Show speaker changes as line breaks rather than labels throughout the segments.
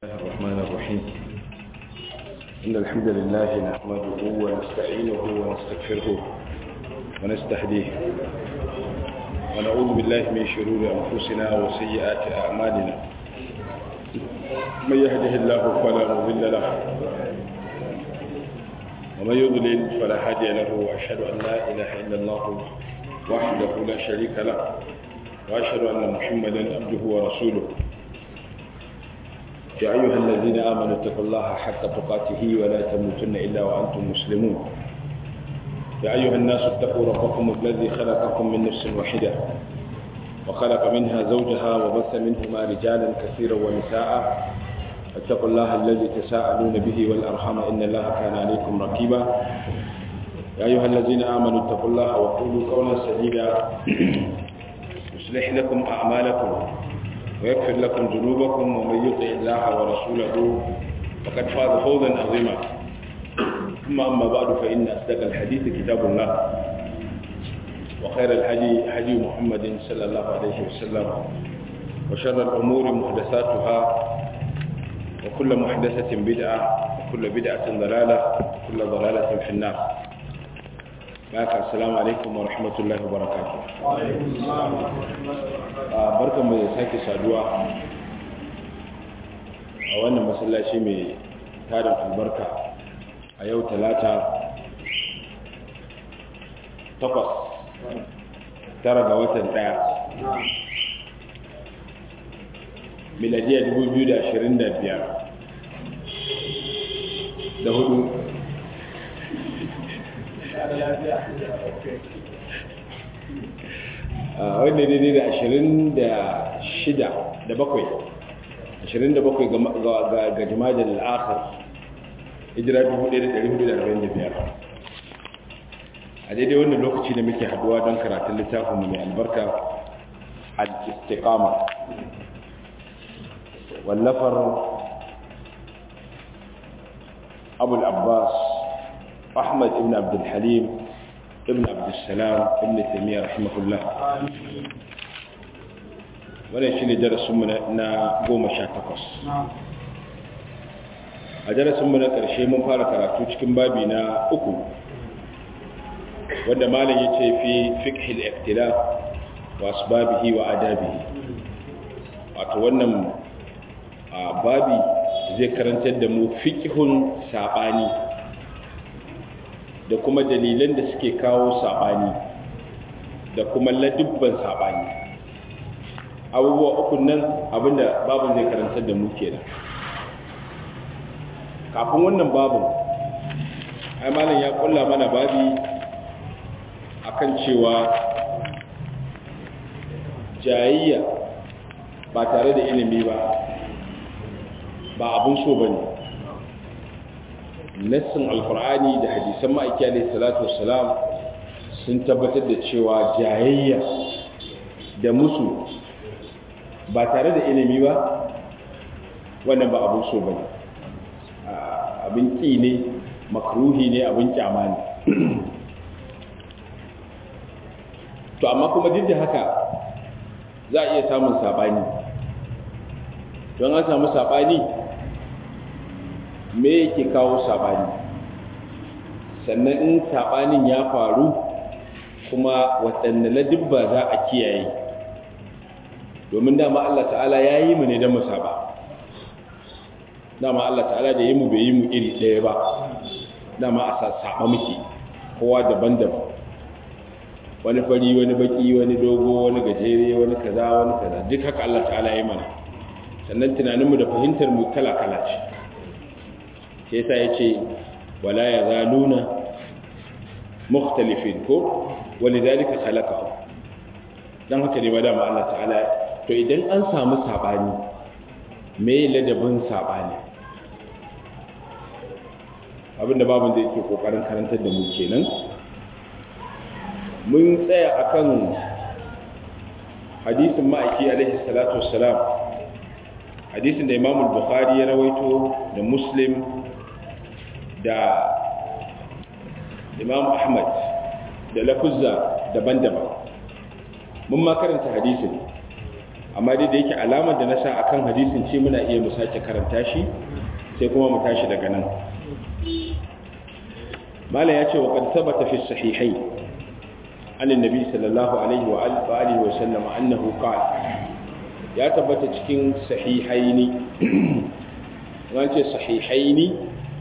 الرحمن الرحيم إن الحمد لله نحمده ونستعينه ونستغفره ونستهديه ونعوذ بالله من شرور أنفسنا وسيئات أعمالنا من يهده الله فلا مضل له ومن يضلل فلا هادي له وأشهد أن لا إله إلا الله وحده لا شريك له وأشهد أن محمدا عبده ورسوله يا أيها الذين آمنوا اتقوا الله حق تقاته ولا تموتن إلا وأنتم مسلمون يا أيها الناس اتقوا ربكم الذي خلقكم من نفس واحدة وخلق منها زوجها وبث منهما رجالا كثيرا ونساء اتقوا الله الذي تساءلون به والأرحام إن الله كان عليكم رقيبا يا أيها الذين آمنوا اتقوا الله وقولوا قولا سديدا يصلح لكم أعمالكم ويغفر لكم ذنوبكم ومن يطع الله ورسوله فقد فاز فوزا عظيما ثم أما بعد فإن أصدق الحديث كتاب الله وخير الهدي هدي محمد صلى الله عليه وسلم وشر الأمور محدثاتها وكل محدثة بدعة وكل بدعة ضلالة وكل ضلالة في النار baka assalamu alaikum wa rahmatullahi wa barakatuh barkan mu da sake saduwa a wannan masallaci mai tarin albarka a yau talata takwas tara ga watan daya miladiya 2025 da hudu wanda daidai da ashirin da shida da bakwai ashirin da bakwai ga jima'a da al'akar hijira 1445 a daidai wannan lokaci da muke haduwa don karatun littafinmu mai albarka al-istiqama wallafar abu al-abbas ahmad ibn abdul halim ibn abdulsalam ibn taimiyya rahimahullah wannan shi ne darasinmu na goma sha takwas a darasinmu na ƙarshe mun fara karatu cikin babi na uku wanda malam ya ce fi fikhil iktila wa asbabihi wa adabihi wato wannan babi zai karantar da mu fikihun saɓani da kuma dalilan da suke kawo saɓani da kuma ladubban saɓani abubuwa uku nan abinda babin zai karantar da mu kenan kafin wannan babin malam ya kulla mana babi akan cewa jayayya ba tare da ilimi ba ba abin so ba ne nassin alkur'ani da hadisan ma'aiki alaihi salatu wassalam sun tabbatar da cewa jayayya da musu ba tare da ilimi ba wannan ba abin so bane abin ƙi ne makruhi ne abin kyama ne to amma kuma duk da haka za a iya samun saɓani don an samu saɓani me yake kawo saɓani sannan in saɓanin ya faru kuma waɗanne ladibba za a kiyaye domin dama Allah ta'ala ya yi mu ne don musaba dama Allah ta'ala da yi mu bai yi mu iri ɗaya ba dama a saɓa muke kowa daban-daban wani fari wani baki wani dogo wani gajere wani kaza wani kaza duk haka Allah ta'ala ya yi mana sannan tunaninmu da fahimtar mu kala-kala ce sai yasa ya ce wala ya zaluna mukhtalifin ko wani dalika khalaqahu dan haka ne madama Allah ta'ala to idan an samu sabani me ladabin sabani abinda babu da yake kokarin karantar da mu kenan mun tsaya akan hadisin ma'aiki alaihi salatu wassalam hadisin da Imam Bukhari ya rawaito da Muslim da Imam Ahmad da lafuzza daban-daban mun ma karanta hadisin amma dai da yake alamar da na sa akan hadisin ce muna iya mu sake karanta shi sai kuma mu tashi daga nan malam ya ce wa qad thabata fi sahihai an annabi sallallahu alaihi wa alihi wa sallam annahu qala ya tabbata cikin sahihaini wance sahihaini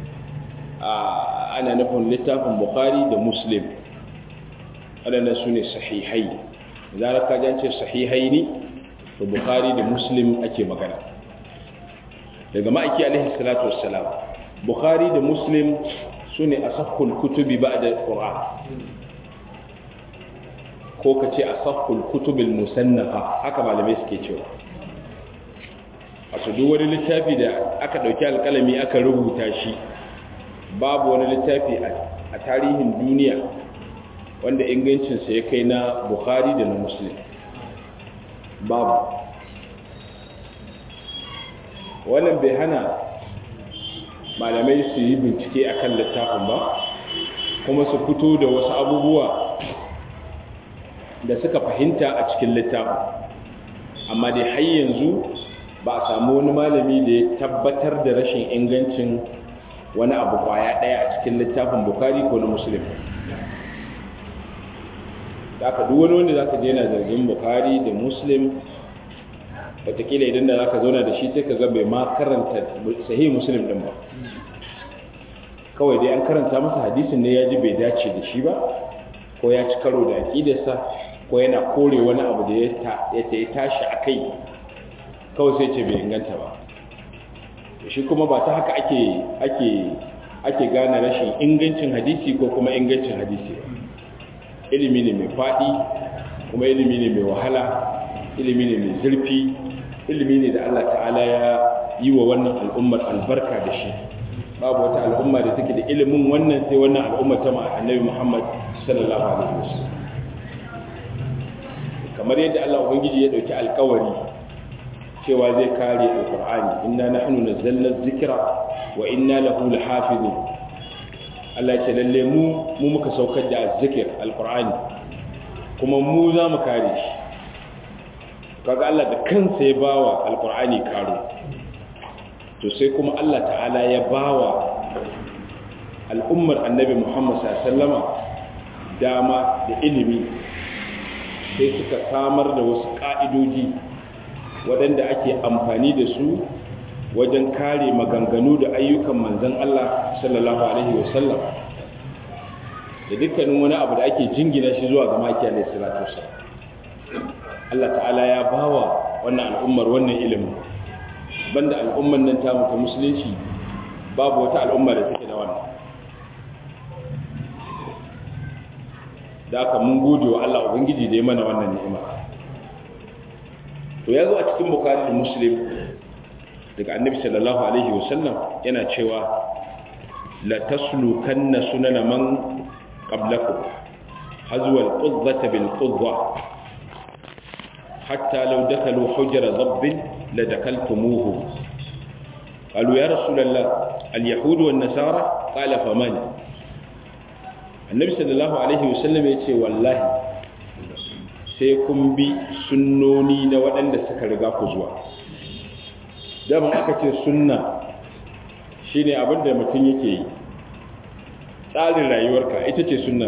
ana nufin littafin bukhari da muslim waɗannan su ne sahihai zarar ka jance sahihaini da bukhari da muslim ake magana daga ma'aiki alaihi salatu wassalam bukhari da muslim su ne asahul kutubi ba da ƙura ko ka ce asahul kutubin musannafa haka malamai suke cewa wato duk wani littafi da aka ɗauki alƙalami aka rubuta shi babu wani littafi a tarihin duniya wanda ingancinsa ya kai na bukhari da na muslim babu wannan bai hana malamai su yi bincike a kan littafin ba kuma su fito da wasu abubuwa da suka fahimta a cikin littafin amma dai har yanzu ba a samu wani malami da ya tabbatar da rashin ingancin wani abu kwaya ɗaya a cikin littafin bukari ko na musulun da aka duk wani wanda za ka je na zargin bukari da muslim watakila idan da za ka zauna da shi sai ka bai ma karanta sahi muslim ɗin ba kawai dai an karanta masa hadisin ne ya ji bai dace da shi ba ko ya ci karo da aƙidarsa ko yana kore wani abu da ya tashi a kai kawai sai ce bai inganta ba shi kuma ba ta haka ake ake ake gane rashin ingancin hadisi ko kuma ingancin hadisi ba ilimi ne mai faɗi kuma ilimi ne mai wahala ilimi ne mai zurfi ilimi ne da Allah ta'ala ya yi wa wannan al'ummar albarka da shi babu wata al'umma da take da ilimin wannan sai wannan al'ummar ta annabi Muhammad sallallahu alaihi wasallam kamar yadda Allah ubangiji ya dauki alƙawari cewa zai kare alkur'ani inna nahnu nazzalna dhikra wa inna lahu lahafizun Allah ce lalle mu mu muka saukar da azzikir alkur'ani kuma mu za mu kare shi kaga Allah da kansa ya bawa alkur'ani karo to sai kuma Allah ta'ala ya bawa al'ummar annabi Muhammad sallallahu alaihi wasallama dama da ilimi sai suka samar da wasu ka'idoji waɗanda ake amfani da su wajen kare maganganu da ayyukan manzan Allah sallallahu Alaihi wasallam da dukkanin wani abu da ake jingina shi zuwa ga maki alaihi salatu Allah ta'ala ya bawa wannan al'ummar wannan ilimin banda al'ummar nan ta mutu musulunci babu wata al'umma da take da wannan da aka mun gode wa Allah Ubangiji da ya mana wannan ni'ima to ya zo a cikin bukari da muslim daga annabi sallallahu alaihi wasallam yana cewa la taslukanna sunana man qablakum hazwa al-qudzata bil qudza hatta law dakalu hujra dabb la dakaltumuhu qalu ya rasulullah al-yahud wan nasara qala faman annabi sallallahu alaihi wasallam yace wallahi sai kun bi sunnoni na waɗanda suka riga ku zuwa daban aka ce sunna shine abinda mutum yake yi tsarin rayuwarka ita ce sunnar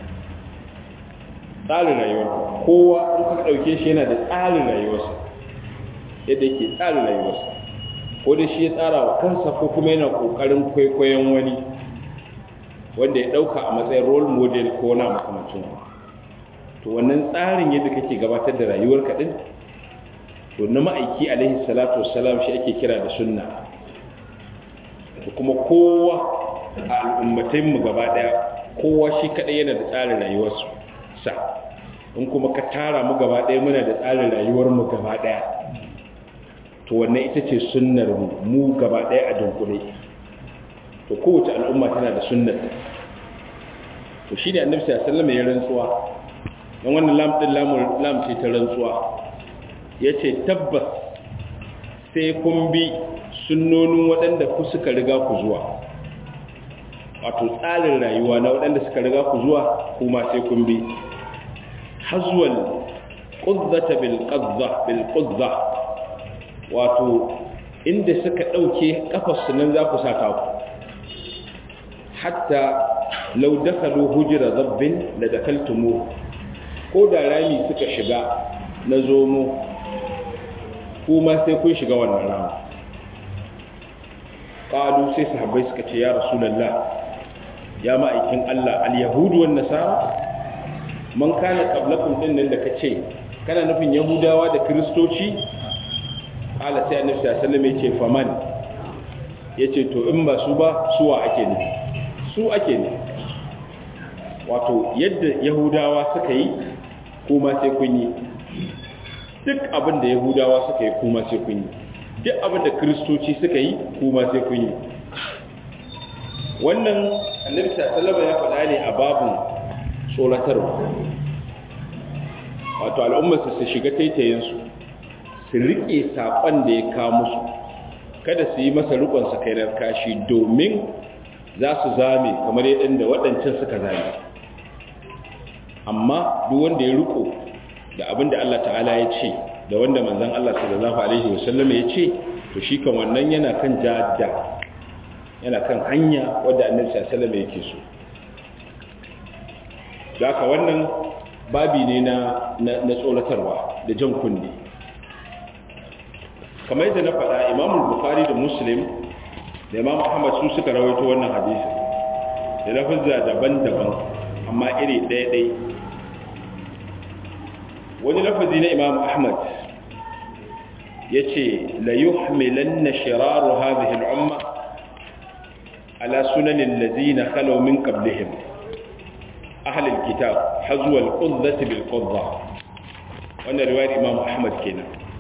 tsarin rayuwarka kowa in ka ɗauke shi yana da tsarin rayuwarsa yadda yake tsarin rayuwarsa ko da shi ya tsara wa kansa ko kuma yana ƙoƙarin kwaikwayon wani wanda ya ɗauka a matsayin role model ko na makamancin wani to wannan tsarin yadda kake gabatar da rayuwar kaɗin to na ma'aiki alaihi salatu wassalam shi ake kira da sunna da kuma kowa a al'ummatainmu gaba ɗaya kowa shi kaɗai yana da tsarin rayuwarsu sa in kuma ka tara mu gaba ɗaya muna da tsarin rayuwarmu gaba ɗaya to wannan ita ce sunnar mu mu gaba ɗaya a dunkule to kowace al'umma tana da sunnar to shi ne annabi sallallahu alaihi wasallam ya rantsuwa don wannan lam ɗin lam ce ta rantsuwa ya ce tabbas sai kun bi sunnonin waɗanda ku suka riga ku zuwa wato tsarin rayuwa na waɗanda suka riga ku zuwa kuma sai kun bi hazuwal qudzata bil qadza bil qudza wato inda suka dauke kafar su nan za ku saka ku hatta law dakhalu hujra dhabbin la dakaltumu ko da rami suka shiga na zomo kuma sai kun shiga wannan rami qalu sai sahabbai suka ce ya rasulullah ya ma'aikin Allah al-yahudu wan nasara man kana qablakum din nan da kace kana nufin yahudawa da kristoci qala sai annabi sallallahu alaihi wasallam yace faman yace to in ba su ba suwa ake ne su ake ne wato yadda yahudawa suka yi kuma sai kun yi duk abin da yahudawa suka yi kuma sai kun yi duk abin da kristoci suka yi kuma sai kun yi wannan annabi sallallahu ya faɗa ne a babin tsoratarwa wato al'ummar su shiga taitayen su su rike sakon da ya kawo musu kada su yi masa rikon sa kai kashi domin za su zame kamar yadda waɗancan suka zame amma duk wanda ya riko da abin da Allah ta'ala ya ce da wanda manzon Allah sallallahu alaihi wasallam ya ce to shi kan wannan yana kan jadda yana kan hanya wadda annabi sallallahu alaihi yake so haka wannan babi ne na na tsoratarwa da jan kunne kamar yadda na faɗa Imam Bukhari da Muslim da Imam Ahmad su suka rawaito wannan hadisi da lafazza daban-daban amma iri ɗaya-ɗaya wani lafazi na Imam Ahmad yace la yuhmilanna shiraru hadhihi al-umma على سنن الذين خلوا من قبلهم أهل الكتاب حزو القضة بالقضة وأن رواية الإمام أحمد كنا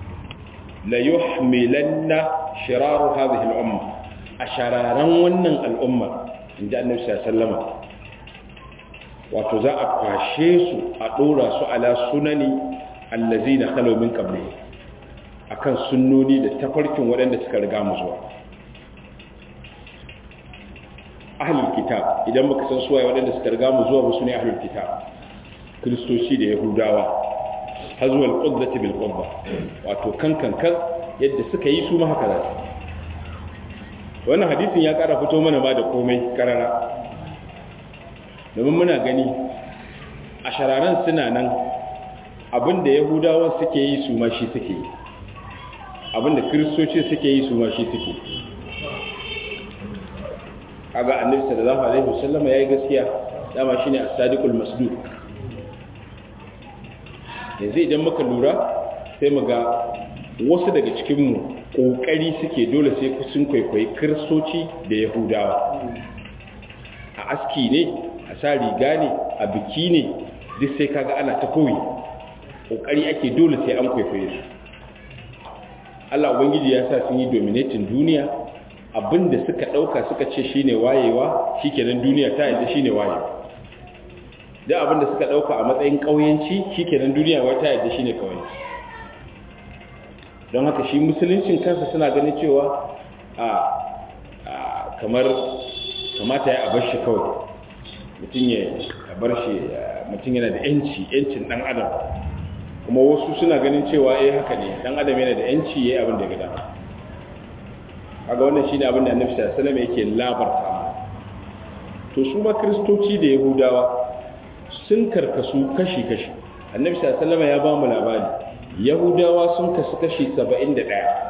ليحملن شرار هذه الأمة أشرارا ونن الأمة إن جاء النبي صلى الله عليه وسلم وتزاء قاشيس أطورا على سنن الذين خلوا من قبلهم akan sunnoni da tafarkin waɗanda suka riga mu zuwa ahlul kitab idan muka san suwaye waɗanda suka riga mu zuwa musu ne ahlul kitab kristoci da yahudawa hazwal qudrati bil qudra wato kan kan kan yadda suka yi su ma haka za su wannan hadisin ya ƙara fito mana ba da komai karara domin muna gani a shararan suna nan abinda yahudawan suke yi su ma shi suke yi abinda kristoci suke yi su ma shi suke yi kaga annabi sallallahu alaihi wasallam yayi gaskiya dama shine as-sadiqul masduq yanzu idan muka lura sai mu ga wasu daga cikin mu kokari suke dole sai sun kwaikwayi kristoci da yahudawa a aski ne a sa riga ne a biki ne duk sai kaga ana ta koyi kokari ake dole sai an kwaikwaye su Allah ubangiji ya sa sun yi dominating duniya abinda suka dauka suka ce shine wayewa shikenan duniya ta yadda shine wayewa duk abinda suka dauka a matsayin kauyanci shikenan duniya wai ta yadda shine kauyanci don haka shi musuluncin kansa suna ganin cewa a kamar kamata ya bar shi kawai mutum ya bar shi mutum yana da yanci yancin dan adam kuma wasu suna ganin cewa eh haka ne dan adam yana da yanci yayi abin da ya ga dama kaga wannan shine abin da Annabi sallallahu alaihi wasallam yake labarta to su ma kristoci da yahudawa sun karkasu kashi-kashi Annabi sallallahu alaihi wasallam ya ba mu labari yahudawa sun kasu kashi 71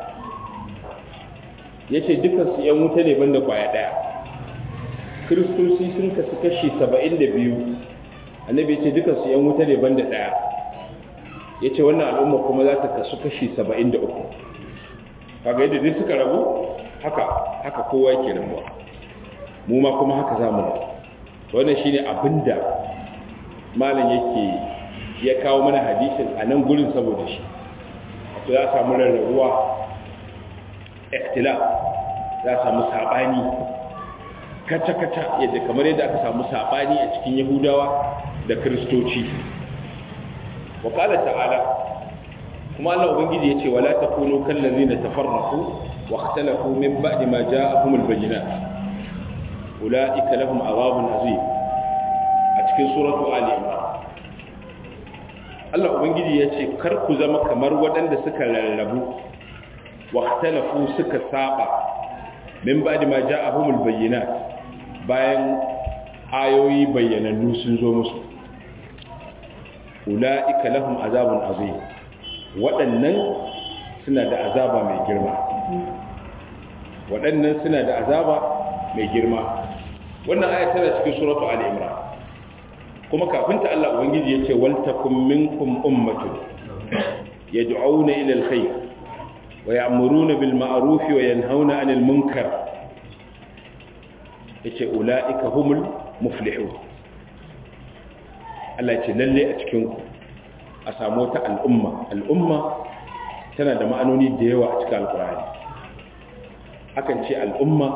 yace dukkan su yan wuta ne banda kwaya daya kristoci sun kasu kashi 72 Annabi yace dukkan su yan wuta ne banda daya yace wannan al'umma kuma za ta kasu kashi 73 kaga yadda dai suka rabu haka haka kowa yake rabuwa mu ma kuma haka zamu rabu wannan shine abinda malam yake ya kawo mana hadisin a nan gurin saboda shi wato ya samu rarrabuwa ikhtilaf za samu sabani kata-kata yadda kamar yadda aka samu sabani a cikin yahudawa da kristoci wa qala ta'ala kuma Allah ubangiji yace wala takunu kal ladzina tafarraqu wa ikhtalafu min ba'di ma ja'ahumul bayyinat ulaika lahum adhabun azim a cikin suratu ali imran Allah ubangiji ya ce kar ku zama kamar waɗanda suka rarrabu واختلفوا suka saba min ba'di ma ja'ahumul bayyinat bayan ayoyi bayyanannu sun zo musu ulaika lahum azabun azim waɗannan suna da azaba mai girma waɗannan suna da azaba mai girma wannan aya tana cikin suratu ali imran kuma kafin ta Allah ubangiji yace wal takum minkum ummatun yad'una ila alkhair ويأمرون بالمعروف وينهون عن المنكر yace ula'ika humul muflihun Allah ce lalle a cikin ku a samu ta al'umma al'umma tana da ma'anoni da yawa a cikin alkur'ani akan ce al'umma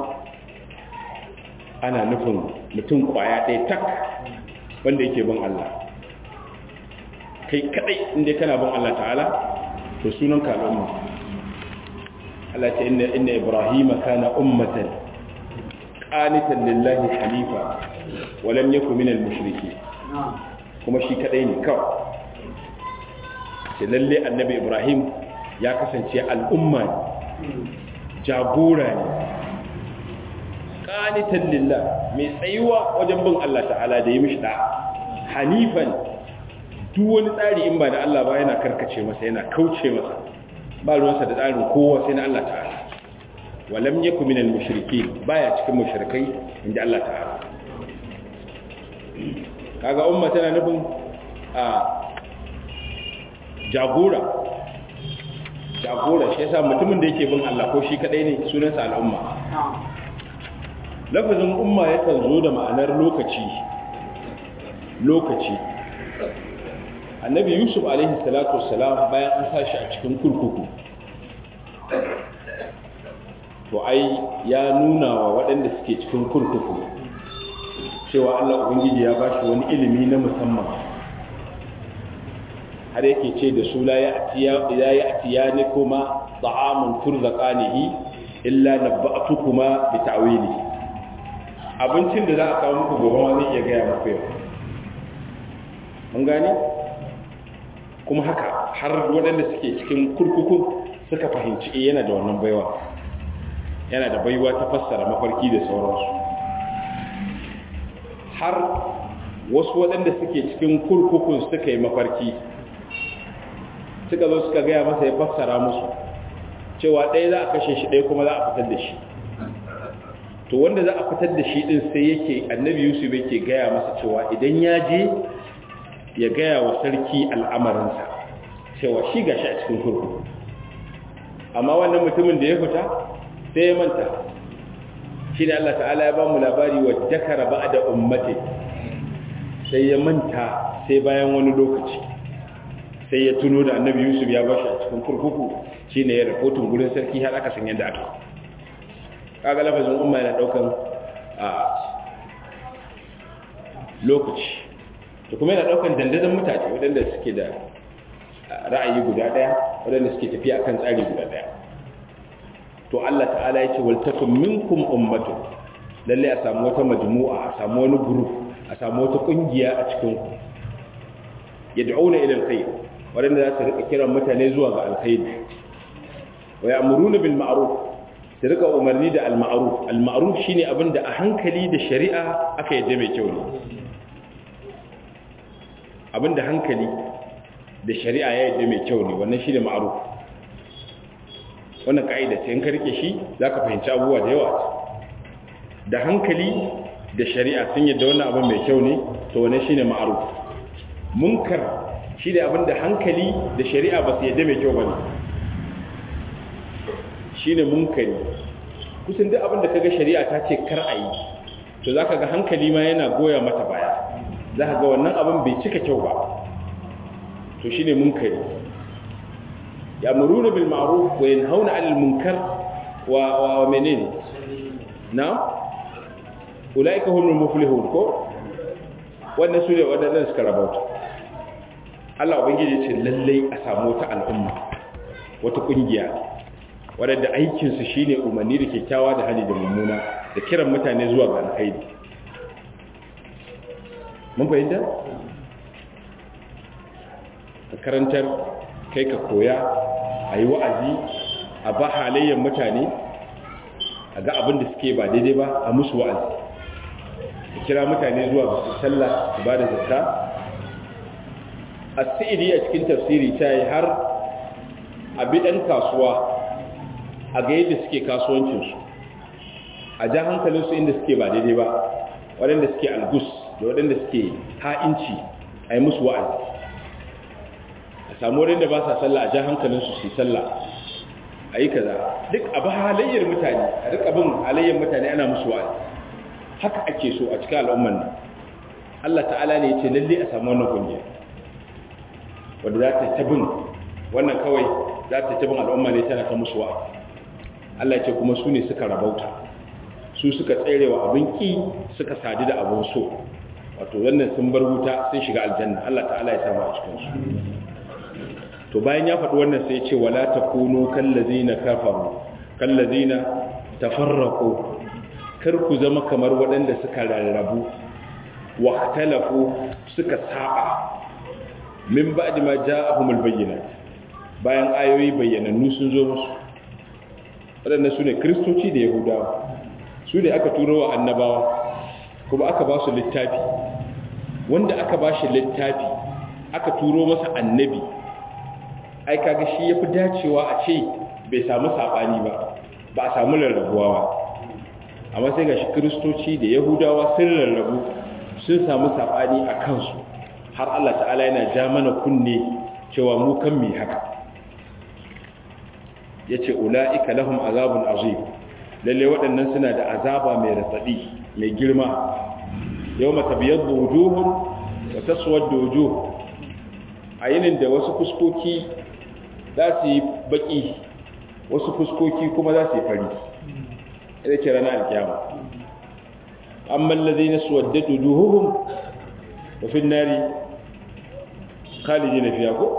ana nufin mutum kwaya ɗaya tak wanda yake bin Allah kai kadai inda kana bin Allah ta'ala to sunan ka al'umma Allah ce inna inna ibrahima kana ummatan qanitan lillahi hanifa wa lam yakun minal mushrikeen kuma shi kadai ne kawai ce lalle annabi ibrahim ya kasance al'umma jagora ne qanitan lillah mai tsayuwa wajen bin Allah ta'ala da yi mishi da hanifan duk wani tsari in ba da Allah ba yana karkace masa yana kauce masa ba ruwansa da tsarin kowa sai na Allah ta'ala walam yaku minal mushrikeen baya cikin mushrikai inda Allah ta'ala kaga umma tana nufin a jagora jagora shi yasa mutumin da yake bin Allah ko shi kadai ne sunansa al'umma lafazin umma yakan zo da ma'anar lokaci lokaci annabi yusuf alaihi salatu wassalam bayan an sashi a cikin kurkuku to ai ya nuna wa waɗanda suke cikin kurkuku cewa allah ubangiji ya bashi wani ilimi na musamman har yake ce da su la ya atiya ne kuma ta'amun turzaqanihi illa nabba'tukuma bi ta'wili abincin da za a kawo muku gobe ma zai iya gaya muku yau mun gane kuma haka har waɗanda suke cikin kurkuku suka fahimci yana da wannan baiwa yana da baiwa ta fassara mafarki da sauransu har wasu waɗanda suke cikin kurkukun suka yi mafarki suka zo suka gaya masa ya fassara musu cewa ɗaya za a kashe shi ɗaya kuma za a fitar da shi to wanda za a fitar da shi ɗin sai yake annabi yusuf yake gaya masa cewa idan ya je ya gaya wa sarki al'amarinsa cewa shi gashi a cikin kurkuku amma wannan mutumin da ya fita sai ya manta shi ne Allah ta'ala ya ba mu labari wa dakara ba da ummati sai ya manta sai bayan wani lokaci sai ya tuno da annabi yusuf ya bashi a cikin kurkuku shi ne ya rahoton gudun sarki har aka san yadda aka kaga lafazin umma yana daukan a lokaci to kuma yana daukan dandazon mutane waɗanda suke da ra'ayi guda ɗaya waɗanda suke tafiya akan tsari guda ɗaya to Allah ta'ala ya ce wal takum minkum ummatun lalle a samu wata majmu'a a samu wani group a samu wata kungiya a cikin ku yad'una ila alkhair waɗanda za su rika kiran mutane zuwa ga alkhairi wa ya'muruna bil ma'ruf su rika umarni da al ma'ruf al ma'ruf shine abinda a hankali da shari'a aka yadda mai kyau ne abinda hankali da shari'a ya yadda mai kyau ne wannan shi ne ma'aruf wannan ka'ida ce in ka rike shi za ka fahimci abubuwa da yawa da hankali da shari'a sun yadda wannan abin mai kyau ne to wannan shi ne ma'aruf munkar shi ne abin da hankali da shari'a ba su yadda mai kyau ba ne shi ne munkari kusan duk abin da ka ga shari'a ta ce kar a yi to za ka ga hankali ma yana goya mata baya za ka ga wannan abin bai cika kyau ba to shi ne munkari ya muruna bil ma'ruf wa yanhauna 'anil munkar wa wa menene na ulaika humul muflihun ko wannan sune wadannan suka rabauta Allah ubangiji ce lalle a samu wata al'umma wata kungiya wadanda aikin su shine umarni da kyakkyawa da hali da mummuna da kiran mutane zuwa ga alkhairi mun fahimta ka karantar kai ka koya a yi wa'azi a ba halayyar mutane a ga abin da suke ba daidai ba a musu wa'azi ka kira mutane zuwa su sallah su ba da zakka a sa'idi a cikin tafsiri ta yi har a bi ɗan kasuwa a ga yadda suke kasuwancinsu a ja hankalinsu inda suke ba daidai ba waɗanda suke algus da waɗanda suke ha'inci a yi musu wa'azi a samu waɗanda ba sa sallah a ja hankalinsu su yi sallah a yi kaza duk abu halayyar mutane a duk abin halayyar mutane ana musu wa'azi haka ake so a cikin al'umman nan Allah ta'ala ne ya ce lalle a samu wannan kungiya wadda za ta tabin wannan kawai za ta tabin al'umma ne tana ta musu wa'azi Allah ya ce kuma su ne suka rabauta su suka tserewa abin ki suka sadu da abin so wato wannan sun bar wuta sun shiga aljanna Allah ta'ala ya samu a cikin su to bayan ya faɗi wannan sai ya ce wala takunu kallazina kafaru kallazina tafarraqu kar ku zama kamar waɗanda suka rarrabu wa talafu suka saba min ba'di ma ja'ahumul bayyinat bayan ayoyi bayyanannu sun zo musu waɗanda su ne kristoci da yahudawa su ne aka turo wa annabawa kuma aka ba su littafi wanda aka ba shi littafi aka turo masa annabi ai kaga shi yafi dacewa a ce bai samu sabani ba ba a samu rarrabuwa ba amma sai ga shi kristoci da yahudawa sun rarrabu sun samu sabani a kansu har Allah ta'ala yana ja mana kunne cewa mu kan mi haka yace ulaika lahum azabun azim lalle waɗannan suna da azaba mai ratsadi mai girma yawma tabyaddu wujuhun wa taswaddu wujuh ayinin da wasu fuskoki za su yi baki wasu fuskoki kuma za su yi fari ita ce ranar alkiyama amma allazina suwaddatu wujuhuhum wa fi an-nari khalidina fiha ko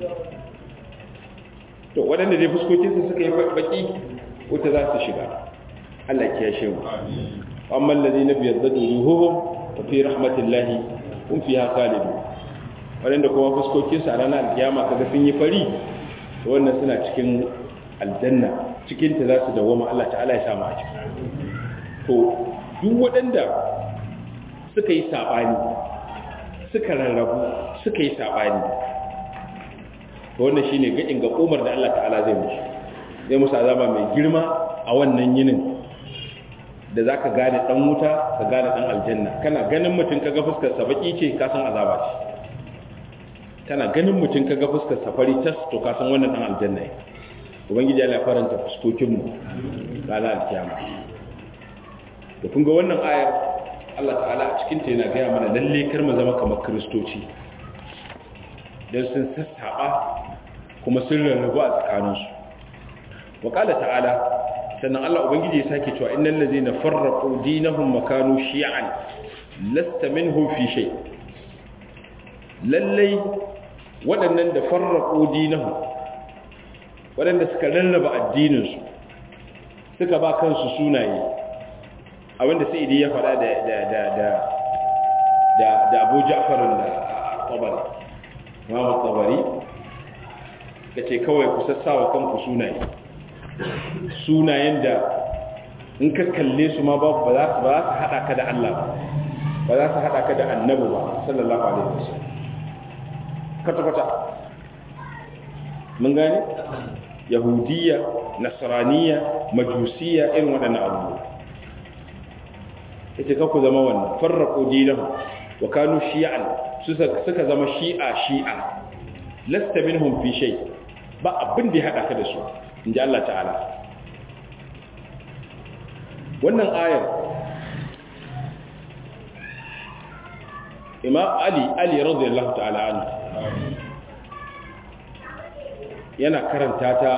to waɗanda dai fuskokinsu suka yi baki wuta za su shiga Allah ke yashe mu amma allazi na biyar da duhuhum wa fi rahmatillahi kun fiha khalidu waɗanda kuma fuskokinsu a ranar alkiyama kaga sun yi fari to wannan suna cikin aljanna cikin ta za su dawoma Allah ta'ala ya samu a ciki to duk waɗanda suka yi sabani suka rarrabu suka yi sabani to wannan shine gadin ga umar da Allah ta'ala zai musu zai musu azaba mai girma a wannan yinin da zaka gane dan wuta ka gane dan aljanna kana ganin mutum kaga fuskar sa baki ce ka san azaba ce kana ganin mutum kaga fuskar sa fari tas to ka san wannan dan aljanna ne ubangiji Allah ya faranta fuskokin mu ranar alkiyama to kun ga wannan ayar Allah ta'ala a cikin ta yana gaya mana lalle kar mu zama kamar kristoci dan sun sassaba kuma sun rarrabu a tsakaninsu wa ƙala ta'ala sannan Allah Ubangiji ya sake cewa innal ladzina farraqu dinahum makanu shi'an lasta minhum fi shay lallai waɗannan da farraqu dinahum waɗanda suka rarraba addininsu suka ba kansu sunaye abinda sai idi ya faɗa da da da da da Abu Ja'far al-Tabari Imam tabari ka ce kawai ku sassawa kanku sunaye sunayen da in ka kalle su ma ba ba za su haɗa ka da Allah ba za su haɗa ka da annabi ba sallallahu alaihi wasallam kwata-kwata mun gane yahudiya nasraniya majusiya irin waɗannan abubuwa ita ka ku zama wannan farraƙo dinahu wa kanu shi'an suka zama shi'a shi'a lasta minhum fi shay ba abin da ya hada ka da su inji Allah ta'ala wannan ayar Imam Ali Ali radiyallahu ta'ala anhu yana karanta ta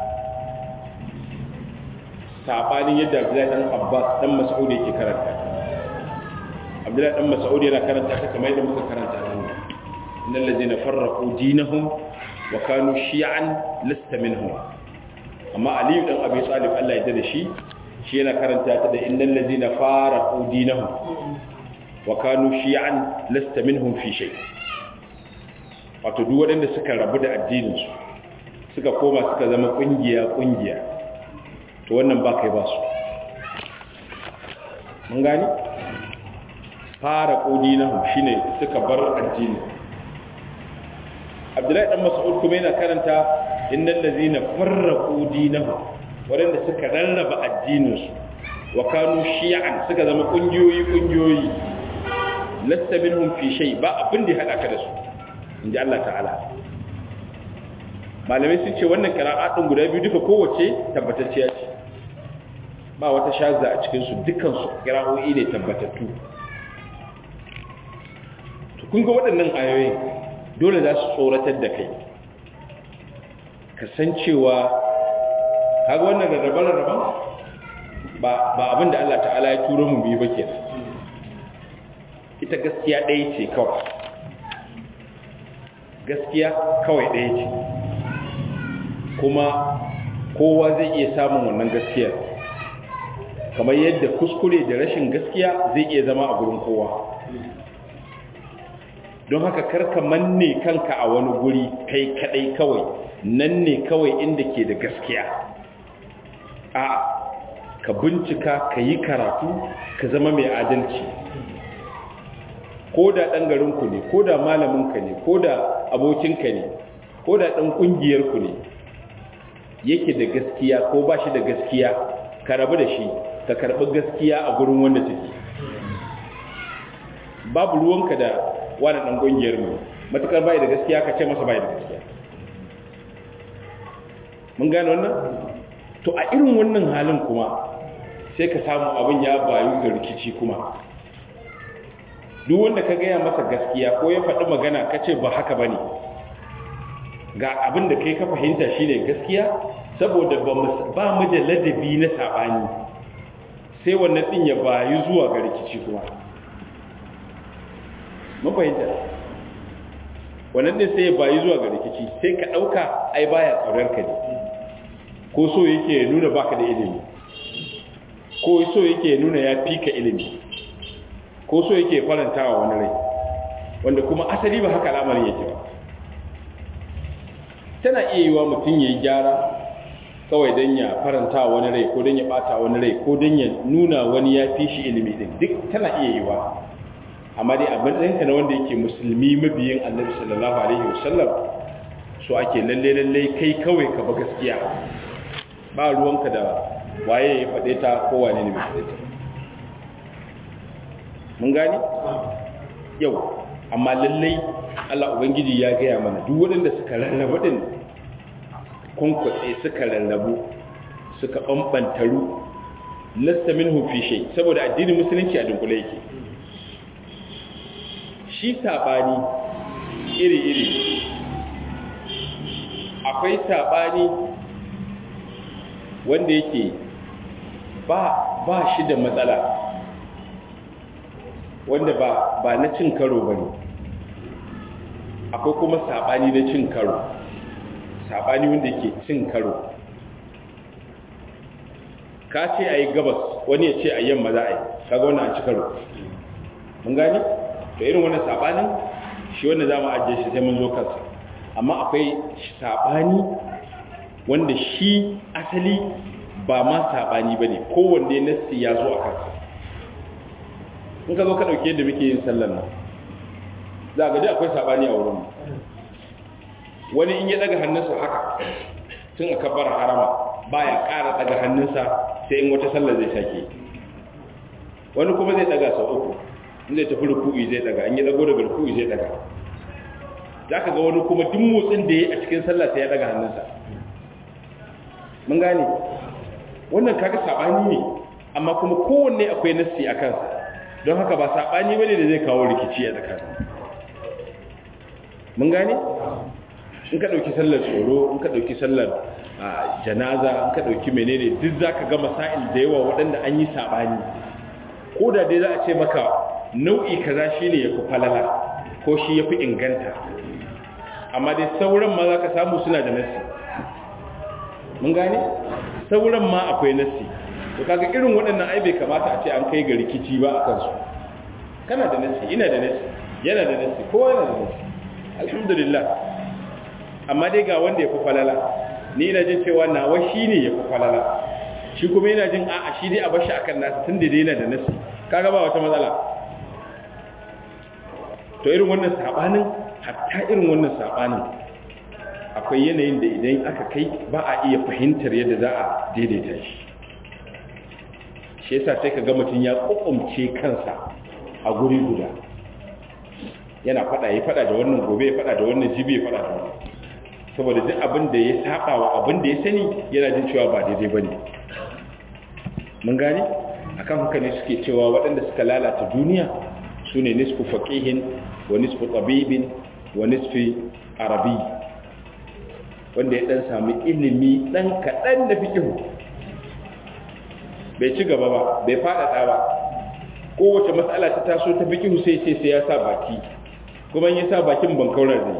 sabanin yadda Abdullahi dan Abbas dan Mas'ud yake karanta Abdullahi dan Mas'ud yana karanta ta kamar yadda muka karanta ta إن الذين فرقوا دينهم وكانوا شيعا لست منهم أما علي بن أبي طالب الله يدد شيء شيء كرنت هذا إن الذين فارقوا دينهم وكانوا شيعا لست منهم في شيء wato duk waɗanda suka rabu da addininsu suka koma suka zama ƙungiya-ƙungiya to wannan ba kai ba su mun gani fara ƙodi na shi ne suka bar addini abdullahi ɗan mas'ud kuma yana karanta innan lazina farra ƙodi na waɗanda suka rarraba addininsu wa kanu shi'an suka zama ƙungiyoyi-ƙungiyoyi lasta minhum fi shay ba abin da ya haɗa ka da su inji Allah ta'ala malamai sun ce wannan qira'atun guda biyu duka kowace tabbatacciya ce ba wata shazza a cikin su dukkan su qira'o'i ne tabbatattu to kun ga waɗannan ayoyi dole za su tsoratar da kai kasancewa kaga wannan rarrabe-rarraben ba ba abin da Allah ta'ala ya turo mu biyu ba kenan ita gaskiya ɗaya ce kawai gaskiya kawai ɗaya ce kuma kowa zai iya samun wannan gaskiyar kamar yadda kuskure da rashin gaskiya zai iya zama a gurin kowa don haka karka manne kanka a wani guri kai kadai kawai nan ne kawai inda ke da gaskiya a ka bincika ka yi karatu ka zama mai adalci ko da ɗan garinku ne ko da malaminka ne ko da abokinka ne ko da ɗan ƙungiyarku ne yake da gaskiya ko ba shi da gaskiya ka rabu da shi ka karɓi gaskiya a gurin wanda take babu ruwanka da wani ɗan ƙungiyarmu matuƙar bai da gaskiya ka ce masa bai da gaskiya mun gane wannan to a irin wannan halin kuma sai ka samu abin ya bayu ga rikici kuma duk wanda ka gaya masa gaskiya ko ya faɗi magana ka ce ba haka ba ne ga abin da kai ka fahimta shi ne gaskiya saboda ba mu da ladabi na saɓani sai wannan ɗin ya bayu zuwa ga rikici kuma mun fahimta wannan ɗin sai ya bayu zuwa ga rikici sai ka ɗauka ai baya tsoron ka ne ko so yake nuna baka da ilimi ko so yake nuna ya fi ka ilimi ko so yake faranta wa wani rai wanda kuma asali ba haka al'amarin yake ba tana iya yiwa mutum ya yi gyara kawai don ya faranta wa wani rai ko don ya bata wani rai ko don ya nuna wani ya fi shi ilimi din duk tana iya yiwa amma dai abin ɗinka na wanda yake musulmi mabiyin annabi sallallahu alaihi wasallam so ake lalle lalle kai kawai ka ba gaskiya ba ruwanka da waye ya faɗe ta ko wane ne mai faɗe ta mun gani yau amma lallai Allah Ubangiji ya gaya mana duk waɗanda suka rarrabu ɗin kunkwatse suka rarrabu suka ɓamɓantaru lasta min hufi shai saboda addinin musulunci a dunkule yake shi saɓani iri-iri akwai saɓani wanda yake ba ba shi da matsala wanda ba ba na cin karo ba ne akwai kuma saɓani na cin karo saɓani wanda ke cin karo ka ce a yi gabas wani ya ce a yamma za a yi kaga wannan a ci karo mun gani to irin wannan saɓanin shi wanda za mu ajiye shi sai mun zo kansa amma akwai saɓani wanda shi asali ba ma saɓani ba ne kowanne nassi ya zo a kansa in ka zo ka ɗauke yadda muke yin sallar nan za ga dai akwai saɓani a wurin wani in ya ɗaga hannunsa haka tun a kabbar harama baya ƙara ɗaga hannunsa sai in wata sallar zai sake wani kuma zai ɗaga sau uku in zai tafi ruku'i zai ɗaga in ya ɗago daga ruku'i zai ɗaga za ka ga wani kuma duk motsin da ya yi a cikin sallah sai ya ɗaga hannunsa mun gane wannan kaga saɓani ne amma kuma kowanne akwai nassi a kansa don haka ba saɓani ba ne da zai kawo rikici a tsakanin mun gane in ka ɗauki sallar tsoro in ka ɗauki sallar janaza in ka ɗauki menene duk za ka ga masa'il da yawa waɗanda an yi saɓani ko da dai za a ce maka nau'i kaza shi ne ya fi falala ko shi ya fi inganta amma dai sauran ma za ka samu suna da nassi mun gane sauran ma akwai nassi to kaga irin waɗannan ai bai kamata a ce an kai ga rikici ba a kansu kana da nassi ina da nassi yana da nassi kowa yana da nassi alhamdulillah amma dai ga wanda ya fi falala ni na jin cewa nawa shi ne ya fi falala shi kuma yana jin a'a shi dai a bashi akan nasu tun da daina da nasi kaga ba wata matsala to irin wannan sabanin hatta irin wannan sabanin akwai yanayin da idan aka kai ba a iya fahimtar yadda za a daidaita shi shi yasa sai ka ga mutum ya kokumce kansa a guri guda yana fada ya fada da wannan gobe ya fada da wannan jibi ya fada da wannan saboda duk abin da ya saba wa abin da ya sani yana jin cewa ba daidai bane mun gane akan haka ne suke cewa waɗanda suka lalata duniya su ne nisfu faqihin wa nisfu tabibin wa nisfi arabi wanda ya dan sami ilimi dan kaɗan da fikihu bai ci gaba ba bai faɗaɗa ba kowace matsala ta taso ta fikihu sai sai sai ya sa baki kuma ya sa bakin bankaurar da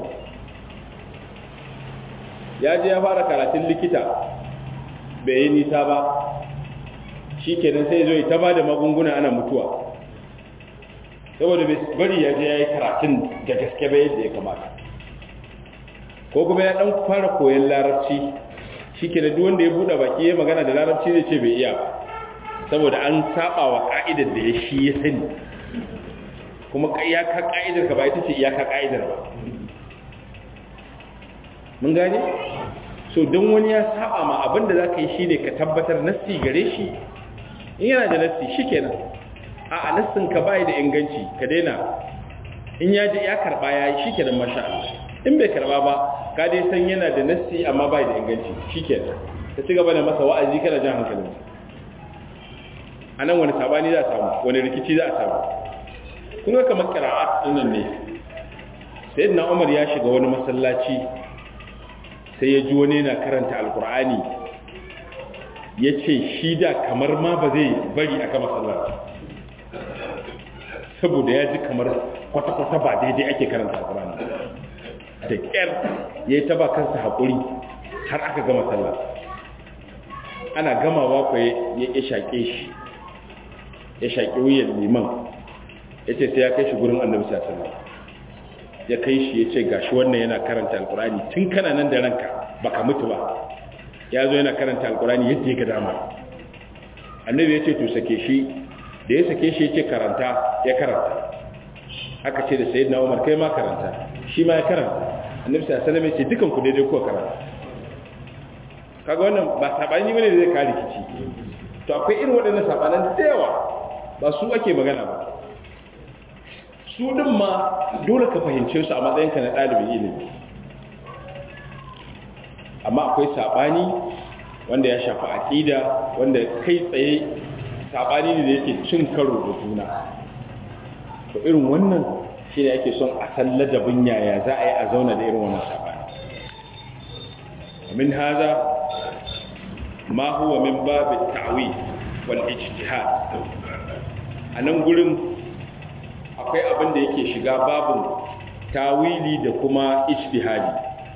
ya je ya fara karatun likita bai yi nisa ba shi kenan sai zo ta ba da magunguna ana mutuwa saboda bai bari ya je ya yi karatun da gaske bai yadda ya kamata ko kuma ya dan fara koyon larabci shi kenan duk wanda ya buɗe baki ya magana da larabci zai ce bai iya ba saboda an saba wa ka'idar da ya shi ya sani kuma iyaka ka'idar ka ba ita ce iyaka ka'idar ba mun gane so don wani ya saba ma abinda za ka yi shine ka tabbatar nassi gare shi in yana da nassi shi kenan a a nassin ka bai da inganci ka daina in ya ji ya karba ya yi shi kenan masha Allah in bai karba ba ka dai san yana da nassi amma bai da inganci shi kenan ka ci gaba da masa wa'azi kana jan hankalin a nan wani sabani za a samu wani rikici za a samu kun ga kamar kira'at ɗinnan ne sayyidina umar ya shiga wani masallaci sai ya ji wani yana karanta alkur'ani ya ce shi da kamar ma ba zai bari a kama sallaci saboda ya ji kamar kwata-kwata ba daidai ake karanta alkur'ani da ƙyar ya yi taba kansa haƙuri har aka gama sallah ana gamawa kwa ya shaƙe shi ya shaƙi wuyan liman ya ce sai ya kai shi gurin annabi sallallahu ya kai shi ya ce gashi wannan yana karanta alkurani tun kana nan da ranka baka mutu ba ya zo yana karanta alkurani yadda ya ga dama annabi ya ce to sake shi da ya sake shi ya ce karanta ya karanta aka ce da sayyidina umar kai ma karanta shi ma ya karanta annabi sallallahu alaihi wasallam ya ce dukan ku daidai kuwa karanta kaga wannan ba sabani bane da zai kare rikici to akwai irin waɗannan sabanan da yawa ba su ake magana ba su din ma dole ka fahimce su a matsayinka na ɗalibin ilimi amma akwai saɓani wanda ya shafi aƙida wanda kai tsaye saɓani ne da yake cin karo da juna to irin wannan shi ne ake son a san ladabin yaya za a yi a zauna da irin wannan saɓani min haza ma huwa min babin ta'wi wal ijtihad a nan gurin akwai abin da yake shiga babin tawili da kuma ijtihadi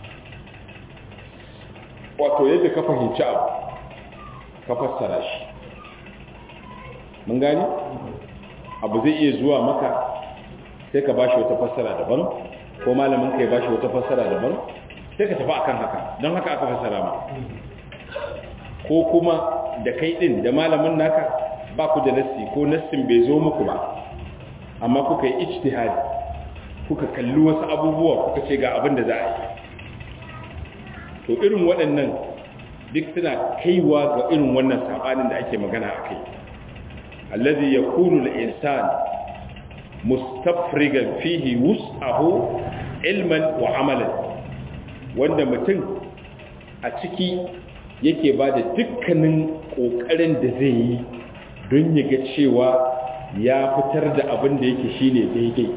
wato yadda ka fahimci abu ka fassara shi mun gani abu zai iya zuwa maka sai ka bashi wata fassara daban ko malamin ka ya bashi wata fassara daban sai ka tafi akan haka don haka aka fassara ma ko kuma da kai din da malamin naka ba ku da nassi ko nassin bai zo muku ba amma kuka yi ijtihadi kuka kalli wasu abubuwa kuka ce ga abin da za a yi to irin waɗannan duk suna kaiwa ga irin wannan sabanin da ake magana a kai allazi yakunu al-insan mustafrigan fihi wus'ahu ilman wa amalan wanda mutum a ciki yake ba da dukkanin ƙoƙarin da zai yi don ya ga cewa ya fitar da abin da yake shine daidai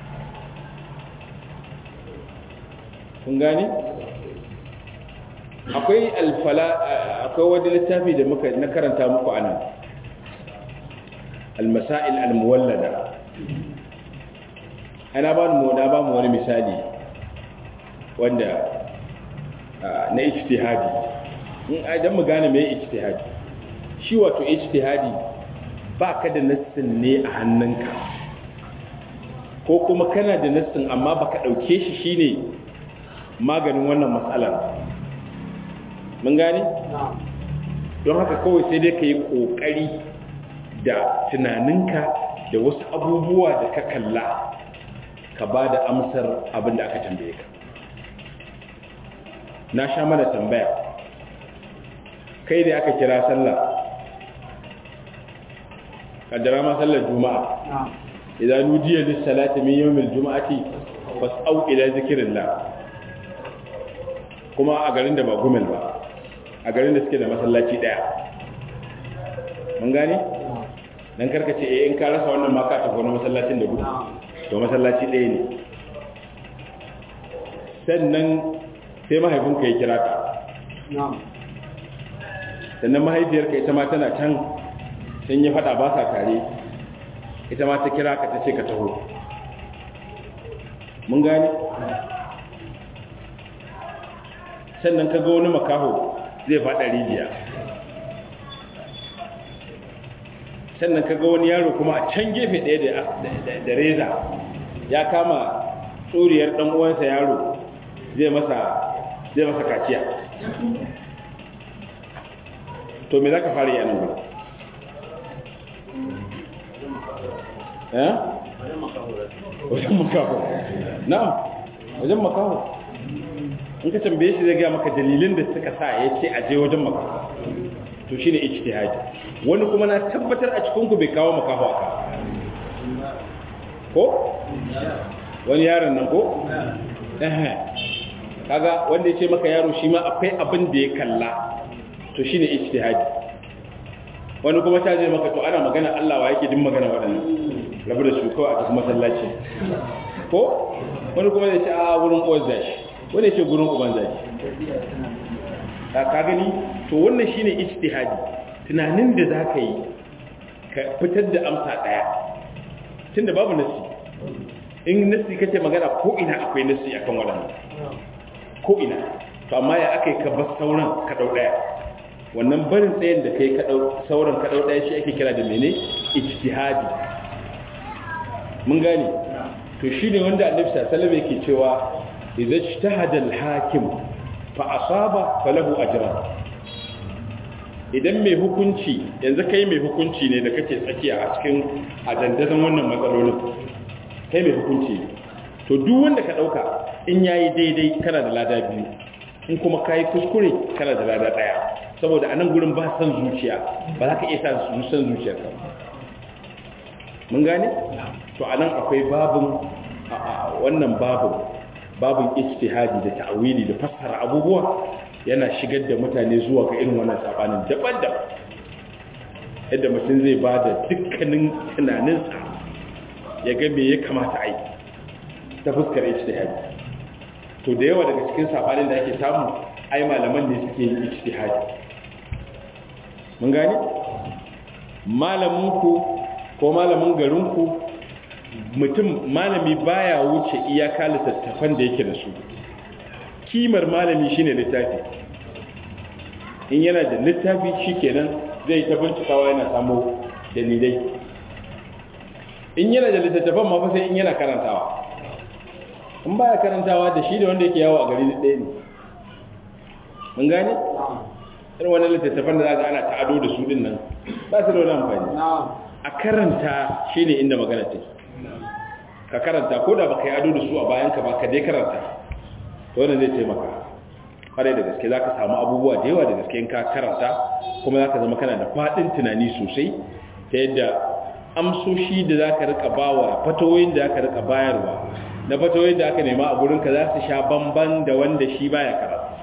kun gani akwai alfala akwai wani littafi da muka na karanta muku anan almasail almuwallada ana ba mu na ba mu wani misali wanda na ijtihadi in idan mu gane me ijtihadi shi wato ijtihadi ba ka da nassin ne a hannunka ko kuma kana da nassin amma baka ɗauke shi shine maganin wannan matsalar mun gane don haka kawai sai dai ka yi ƙoƙari da tunaninka da wasu abubuwa da ka kalla ka ba da amsar abin da aka tambaye ka na sha mana tambaya kai da aka kira sallah kaddara ma sallar juma'a idan nudiya lis salati min yawmil juma'ati fas'au ila zikrillah kuma a garin da ba gumel ba a garin da suke da masallaci daya mun gane dan karka ce eh in ka rasa wannan ma ka tafi wani masallacin da gudu to masallaci ɗaya ne sannan sai mahaifinka ya kira ka sannan mahaifiyarka ita ma tana can sun yi fada ba sa tare ita ma ta kira ka ta ce ka taho mun gane sannan ka ga wani makaho zai fada rijiya sannan ka ga wani yaro kuma a can gefe ɗaya da reza ya kama tsoriyar ɗan uwansa yaro zai masa zai masa kaciya to me za ka fara yanar gudu eh wajen makaho na'am wajen makaho in ka tambaye shi zai gaya maka dalilin da suka sa ya ce aje wajen makaho to shine ijtihadi wani kuma na tabbatar a cikin ku bai kawo makaho aka ko wani yaron nan ko eh kaga wanda ya ce maka yaro shi ma akwai abin da ya kalla to shine ijtihadi wani kuma ta je maka to ana magana Allah wa yake din magana waɗannan rabu da su kawai a tafi masallaci ko wani kuma zai ce a wurin uwar zashi wani ce gurin uban zashi ka gani to wannan shine ijtihadi tunanin da za ka yi ka fitar da amsa ɗaya tunda babu nasi in nasi kace magana ko ina akwai nasi akan waɗannan ko ina to amma ya aka yi ka bar sauran ka ɗau ɗaya wannan barin tsayin da kai ka ɗau sauran ka ɗau ɗaya shi ake kira da mene ijtihadi mun gane to shi ne wanda annabi sallallahu alaihi yake cewa idza ijtahada al-hakim fa asaba falahu ajran idan mai hukunci yanzu kai mai hukunci ne da kake tsakiya a cikin adandazan wannan matsalolin kai mai hukunci ne to duk wanda ka dauka in yayi daidai kana da lada biyu in kuma kai kuskure kana da lada daya saboda anan gurin ba san zuciya ba za ka iya sa san zuciyarka mun gane to anan akwai babun wannan babun babun ijtihadi da ta'wili da fassara abubuwa yana shigar da mutane zuwa ga irin wannan sabanin daban-daban yadda mutum zai ba da dukkanin tunaninsa ya ga me ya kamata a yi ta fuskar ijtihadi to da yawa daga cikin sabanin da ake samu ai malaman ne suke yin ijtihadi mun gane malaminku ko malamin garinku mutum malami baya wuce iyaka littattafan da yake da su kimar malami shine littafi in yana da littafi shikenan zai ta bincikawa yana samu dalilai in yana da littattafan ma fa sai in yana karantawa in baya karantawa da shi da wanda yake yawo a gari ɗaya ne mun gane irin wani littattafan da za ana ta'ado da su din nan ba su da wani amfani a karanta shine inda magana take ka karanta ko da baka yi ado da su a bayanka ba ka dai karanta to wannan zai taimaka kwarai da gaske zaka samu abubuwa da yawa da gaske in ka karanta kuma zaka zama kana da fadin tunani sosai ta yadda amsoshi da zaka rika bawa fatawoyin da zaka rika bayarwa na fatawoyin da aka nema a gurin ka za su sha bamban da wanda shi baya karatu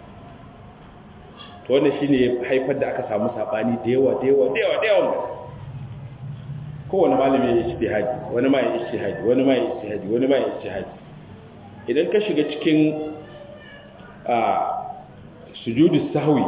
to wannan shine ya haifar da aka samu sabani da yawa da yawa da yawa da yawa kowane malami ya ijtihadi wani ma ya ijtihadi wani ma ya ijtihadi wani ma ya ijtihadi idan ka shiga cikin a sujudu sahwi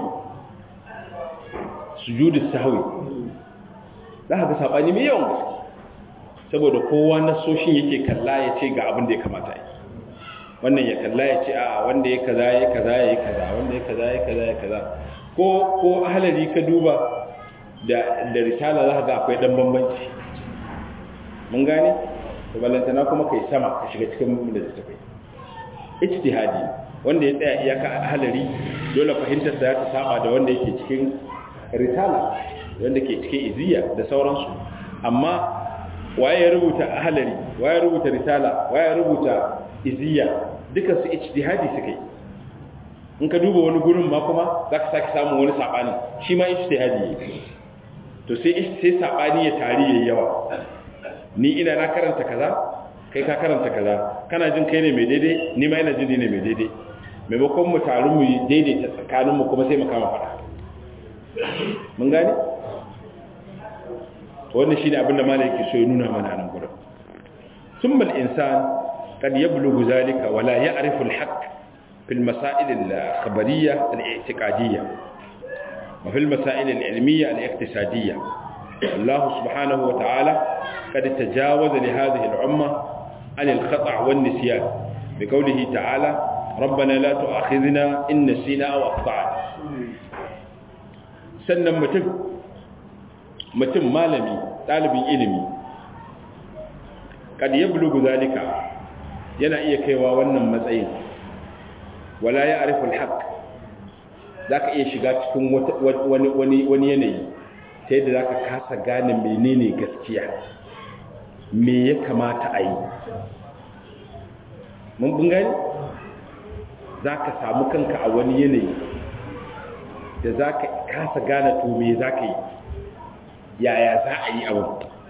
sujudu sahwi za ka ga sabani mai yawan gaske saboda kowa na soshin yake kalla ya ce ga abin da ya kamata yi wannan ya kalla ya ce a wanda ya kaza ya kaza ya kaza wanda ya kaza ya kaza ya kaza ko ko ahalari ka duba da da risala za ka ga akwai dan bambanci mun gane to ballantana kuma kai sama ka shiga cikin da ta kai ijtihadi wanda ya tsaya iyaka a halari dole fahimtar sa ta saba da wanda yake cikin risala wanda ke cikin iziya da sauransu amma waye ya rubuta halari waye ya rubuta risala waye ya rubuta iziya duka su ijtihadi suka yi in ka duba wani gurin ma kuma za ka sake samun wani saɓani shi ma ijtihadi ne to sai sai saɓani ya tari yayi yawa ni ina na karanta kaza kai ka karanta kaza kana jin kai ne mai daidai ni ma ina jin ni ne mai daidai maimakon mu taru mu daidaita tsakanin mu kuma sai mu kama fada mun gane to wannan shine abin da malai yake so ya nuna mana nan gurin ثم الإنسان قد يبلغ ذلك ولا يعرف الحق في المسائل الخبرية الاعتقادية وفي المسائل العلمية الاقتصادية الله سبحانه وتعالى قد تجاوز لهذه الأمة عن الخطأ والنسيان بقوله تعالى ربنا لا تؤاخذنا إن نسينا أو أخطأنا سنة متم متم مالمي طالب علمي قد يبلغ ذلك yana iya kaiwa wannan matsayin wala ya arifin haƙ za ka iya shiga cikin wani yanayi ta yadda za ka kasa gane menene gaskiya me ya kamata a yi mun bungani za ka samu kanka a wani yanayi da za ka kasa gane to me za ka yi yaya za a yi abin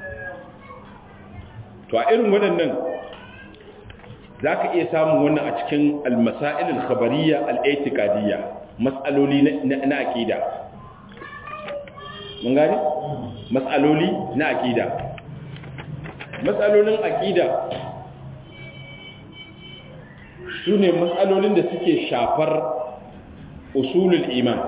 to a irin waɗannan za ka iya samun wannan a cikin almasa'il al-khabariya al-aitikadiyya matsaloli na akida mun gani matsaloli na akida matsalolin akida su ne matsalolin da suke shafar usulul iman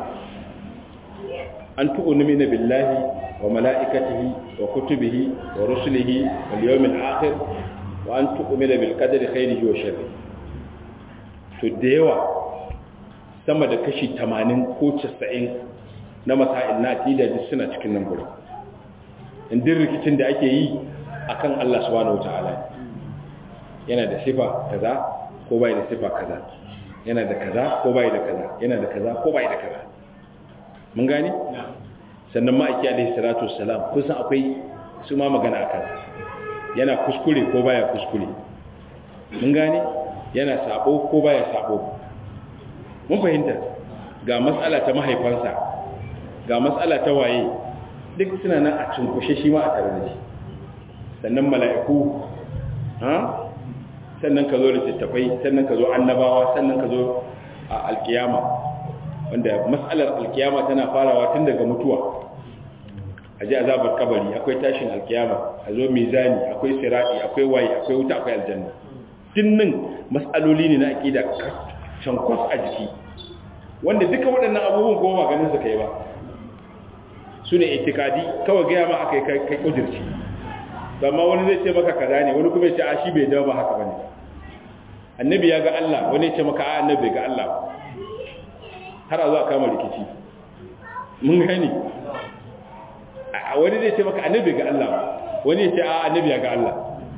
an tu'minu billahi wa mala'ikatihi wa kutubihi wa rusulihi wal yawmil akhir wa an tu'mina bil qadari khairihi wa sharrihi to da yawa sama da kashi 80 ko 90 na masail na aqida duk suna cikin nan gurin indin rikicin da ake yi akan Allah subhanahu wataala yana da sifa kaza ko bai da sifa kaza yana da kaza ko bai da kaza yana da kaza ko bai da kaza mun gani sannan ma'aiki alaihi salatu wassalam kun san akwai su ma magana akan yana kuskure ko baya kuskure mun gane yana sabo ko baya sabo mun fahimta ga matsala ta mahaifansa ga matsala ta waye duk suna nan a cinkushe shi ma a tare da shi sannan mala'iku ha sannan ka zo da tattafai sannan ka zo annabawa sannan ka zo a alkiyama wanda matsalar alkiyama tana farawa tun daga mutuwa a ji azabar kabari akwai tashin alkiyama a zo mizani akwai sirati akwai waye akwai wuta akwai aljanna dinnin matsaloli ne na aƙida cankwas a jiki wanda duka waɗannan abubuwan kuma ba ganin su kai ba su ne itikadi kawai gaya ma aka yi kai ƙudurci amma wani zai ce maka kaza ne wani kuma ya ce a shi bai dawo ba haka bane annabi ya ga Allah wani ya ce maka a annabi ga Allah har a zo a kama rikici mun gani a wani zai ce maka annabi ga Allah wani ya ce a annabi ya ga Allah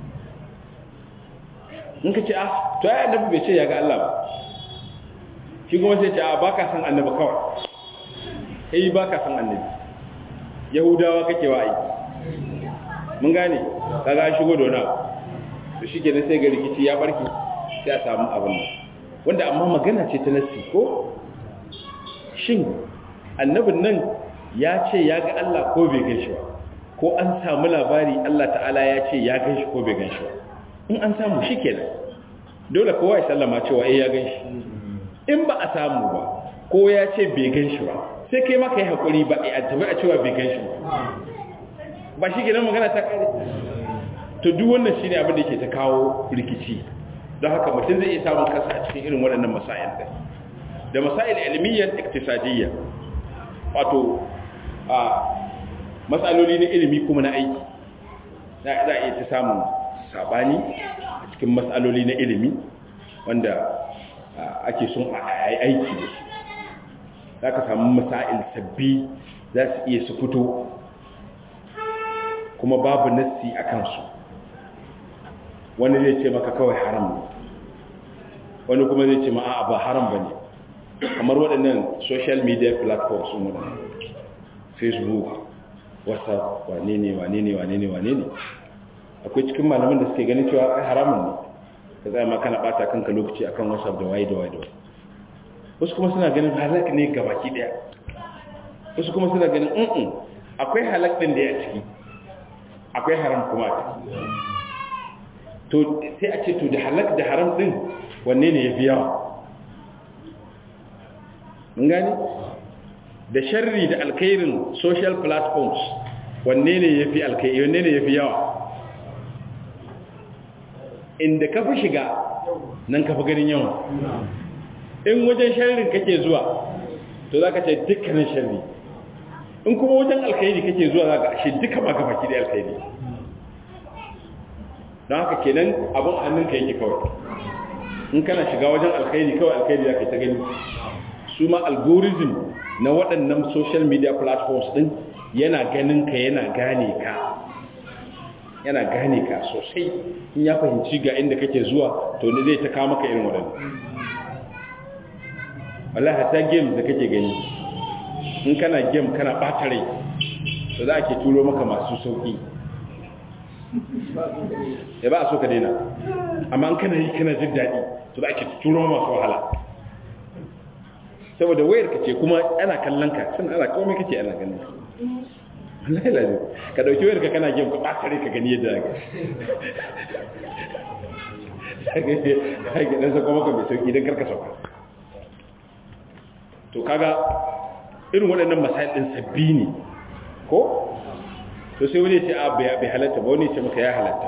in ka ce a to ya annabi bai ce ya ga Allah ba shi kuma sai ce a baka san annabi kawai kai baka san annabi yahudawa kake wa aiki mun gane kaga shigo da wani abu to shi kenan sai ga rikici ya barki sai a samu abin nan wanda amma magana ce ta nassi ko shin annabin nan ya ce ya ga Allah ko bai gan shi ba ko an samu labari Allah ta'ala ya ce ya gan shi ko bai gan shi ba in an samu shi kenan dole kowa ya sallama cewa eh ya gan shi in ba a samu ba ko ya ce bai gan shi ba sai kai maka yi haƙuri ba a tabi a cewa bai gan shi ba ba shi kenan magana ta kare to duk wannan shine abin da yake ta kawo rikici don haka mutum zai iya samun kasa a cikin irin waɗannan masail da da masail ilmiyyar iktisadiyya wato a matsaloli na ilimi kuma na aiki za a iya ta samun sabani a cikin matsaloli na ilimi wanda ake son a yi aiki da su za ka samu masail sabbi za su iya su fito kuma babu nassi a kansu wani zai ce maka kawai haram ne wani kuma zai ce ma a'a ba haram ba ne kamar waɗannan social media platforms sun waɗannan facebook whatsapp wane ne wane ne wane ne wane ne akwai cikin malaman da suke ganin cewa ai haramun ne ka zai ma kana bata kanka lokaci akan whatsapp da waye da waye da waye wasu kuma suna ganin halak ne gabaki daya wasu kuma suna ganin mm akwai halak din da ya ciki akwai haram kuma a ciki to sai a ce to da halak da haram din wanne ne yafi yawa mun gane da sharri da alkhairin social platforms wanne ne yafi alkhairi wanne ne yafi yawa inda ka fi shiga nan ka fi ganin yawa in wajen sharrin kake zuwa to za ka ce dukkanin sharri in kuma wajen alkhairi kake zuwa za ka ashe duka ma ka baki da alkhairi don haka kenan abin hannunka yake kawai in kana shiga wajen alkhairi kawai alkhairi za ka ta gani su ma algorithm na waɗannan social media platforms ɗin yana ganin ka yana gane ka yana gane ka sosai in ya fahimci ga inda kake zuwa to ne zai ta kawo maka irin waɗanda wallahi hatta game da kake gani in kana game kana ɓata rai to za a ke turo maka masu sauƙi ya ba a so ka daina amma in kana yi kana jin daɗi to za a ke turo masu wahala saboda wayar ka ce kuma ana kallon ka sun ana komai kake ana ganin ka wallahi lazim ka dauki wayar ka kana game ka ɓata rai ka gani yadda ka ga dan sako maka mai sauki don karka sauka to kaga irin waɗannan masail ɗin sabbi ne ko to sai wani ce a bai halatta ba wani ce maka ya halatta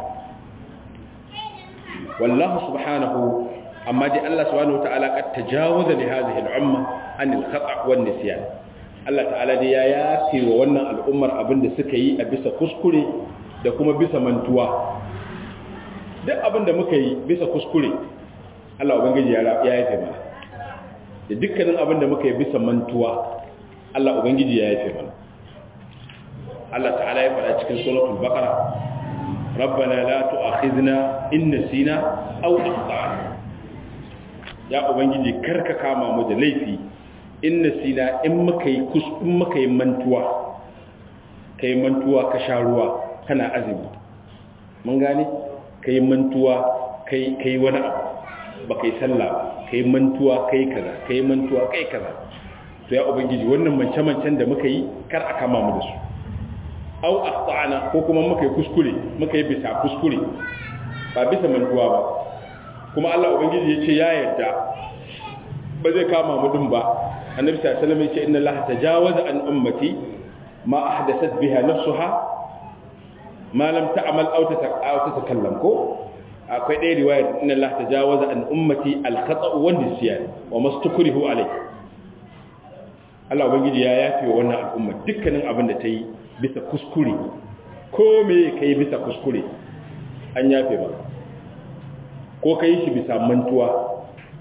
wallahu subhanahu amma dai Allah subhanahu wataala qad tajawaza li hadhihi al-umma an al-khata' wan nisyan Allah ta'ala dai ya yafe wa wannan al'ummar abin da suka yi a bisa kuskure da kuma bisa mantuwa duk abin da muka yi bisa kuskure Allah ubangiji ya yafe mana da dukkanin abin da muka yi bisa mantuwa Allah ubangiji ya yafe mana Allah ta'ala ya faɗa cikin suratul baqara rabbana la tu'akhidna in nasina aw akhtana ya ubangiji karka kama mu da laifi in nasina in muka yi kus in muka yi mantuwa kai mantuwa ka sha ruwa kana azumi mun gane kai mantuwa kai kai wani abu ba kai sallah ba kai mantuwa kai kaza kai mantuwa kai kaza to ya ubangiji wannan mance-mancen da muka yi kar a kama mu da su au akhtana ko kuma muka yi kuskure muka yi bisa kuskure ba bisa mantuwa ba kuma Allah ubangiji ya ce ya yarda ba zai kama mu din ba annabi sallallahu alaihi wasallam ya ce inna Allah tajawaza an ummati ma ahdathat biha nafsuha ma lam ta'mal aw tatakallam ko akwai ɗaya riwayar inna Allah tajawaza an ummati al-khata' wa nisyan wa mastukrihu alayh Allah ubangiji ya yafe wa wannan al'umma dukkanin abin da ta yi bisa kuskure ko me kai bisa kuskure an yafe ba ko kai shi bisa mantuwa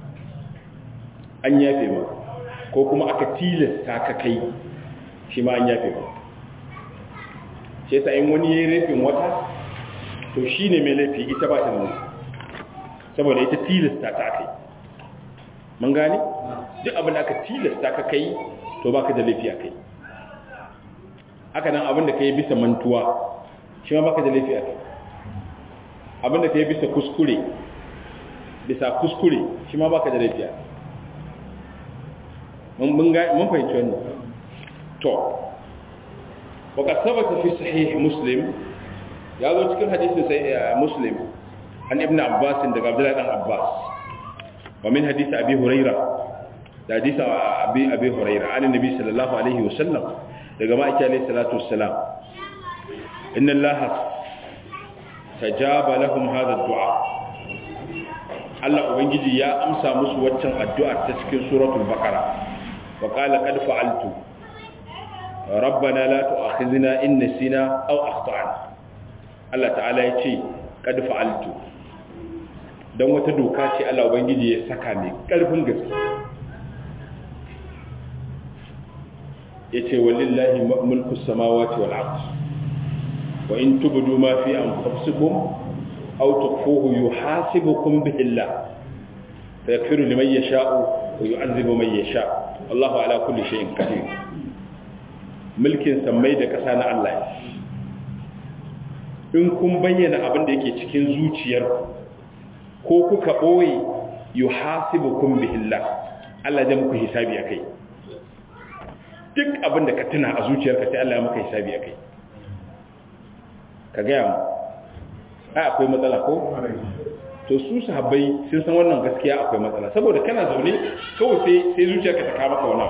an yafe ba ko kuma aka tilasta ka kai shi ma an yafe ba shi yasa in wani yayin rafin wata to shi ne mai laifi ita ba ta da laifi saboda ita tilasta ta kai mun gane duk abin da aka tilasta ka kai to baka da laifi a kai haka nan abin da ka yi bisa mantuwa shi ma baka da laifi a kai abin da ka yi bisa kuskure bisa kuskure shi ma baka da laifi a kai mun fahimci wannan to وقد ثبت في صحيح مسلم ya zo cikin hadisin sai muslim an ibn abbas daga abdullahi dan abbas wa min hadisi abi huraira da hadisi abi abi huraira an nabi sallallahu alaihi wasallam daga ma'aiki alaihi salatu wassalam inna allaha tajaba lahum hadha ad-du'a Allah ubangiji ya amsa musu waccan addu'ar ta cikin suratul baqara wa qala qad fa'altu rabbana la tu'akhidhna in nasina aw akhtana Allah ta'ala ya ce kad fa'altu don wata doka ce Allah ubangiji ya saka mai ƙarfin gaske yace walillahi mulku samawati wal ard wa in tubdu ma fi anfusikum aw tukhfuhu yuhasibukum bihi Allah fa yaghfiru liman yasha'u wa yu'adhibu man yasha Allahu ala kulli shay'in qadir mulkin sammai da ƙasa na Allah in kun bayyana abin da yake cikin zuciyar ko kuka ɓoye yi hasibu kun bihilla Allah zai muku hisabi a kai duk abin da ka tuna a zuciyarka sai Allah ya muka hisabi a kai ka gaya mu ai akwai matsala ko to su sahabbai sun san wannan gaskiya akwai matsala saboda kana zaune kawai sai sai zuciyarka ta kama ka wani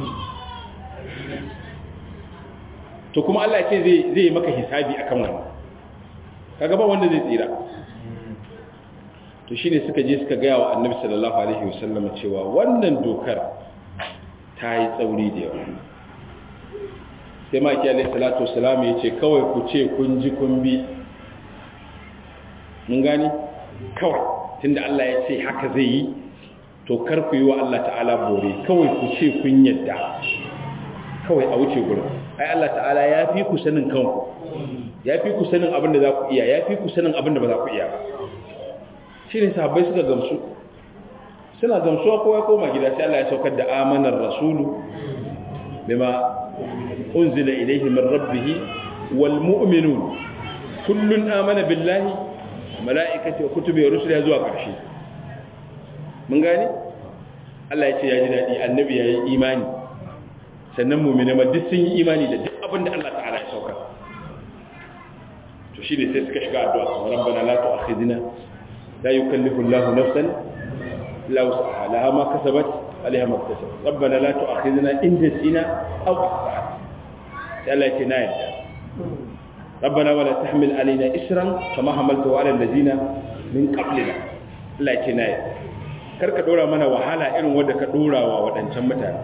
to kuma Allah ce zai zai maka hisabi akan wannan kaga ba wanda zai tsira to shine suka je suka gaya wa Annabi sallallahu alaihi wasallam cewa wannan dokar ta yi tsauri da yawa sai ma ki alaihi salatu wasalam ya ce kawai ku ce kun ji kun bi mun gani kawai tunda Allah ya ce haka zai yi to kar ku yi wa Allah ta'ala bore kawai ku ce kun yadda kawai a wuce gurin ai Allah ta'ala ya fi ku sanin kanku ya fi ku sanin abin da za ku iya ya fi ku sanin abin da ba za ku iya ba shi ne sahabbai suka gamsu suna gamsuwa kowa koma gida sai Allah ya saukar da amanar rasulu bima unzila ilayhi min rabbih wal mu'minun kullun amana billahi malaikati wa kutubi wa rusulihi zuwa ƙarshe mun gane Allah ya ce ya ji dadi annabi ya yi imani sannan mu'mina ma duk sun yi imani da duk abin da Allah ta'ala ya saukar to shi ne sai suka shiga addu'a rabbana la tu'akhidna la yukallifu Allahu nafsan illa wus'aha laha ma kasabat alaiha ma kasabat rabbana la tu'akhidna in nasina aw akhtana sai Allah ya ce na yadda rabbana wala tahmil alaina isran kama hamaltahu ala allazina min qablina Allah ya ce na yadda karka dora mana wahala irin wanda ka dora wa wadancan mutane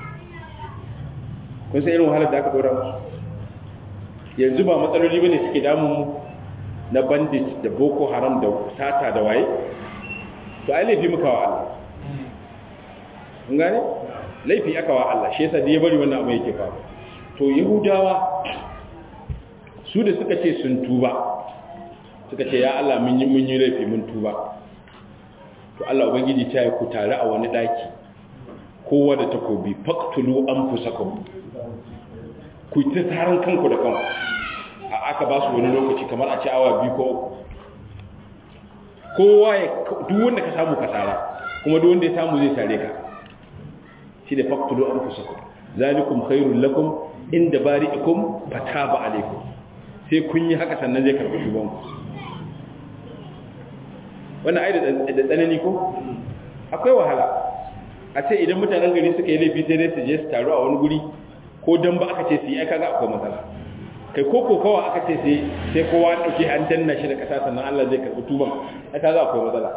kun san irin wahalar da aka dora musu yanzu ba matsaloli bane suke damun mu na bandit da boko haram da sata da waye to ai laifi muka wa Allah kun gane laifi aka wa Allah shi yasa da ya bari wannan abu yake faru to yahudawa su da suka ce sun tuba suka ce ya Allah mun yi mun yi laifi mun tuba to Allah ubangiji ta yi ku tare a wani daki kowa da takobi faqtulu anfusakum ku ta taron kanku da kanku a aka ba su wani lokaci kamar a ci awa biyu ko kowa ya duk wanda ka samu ka tara kuma duk wanda ya samu zai tare ka shi da faqtulu anfusakum zalikum khairul lakum inda bari'ikum fataba alaikum sai kun yi haka sannan zai karbi shugon ku wannan ai da tsanani ko akwai wahala a ce idan mutanen gari suka yi laifi sai dai su je su taru a wani guri ko dan ba aka ce su yi aika ga akwai matsala kai ko ko kawai aka ce sai sai kowa dauke an danna shi da kasa sannan Allah zai karbi tuban aika ga akwai matsala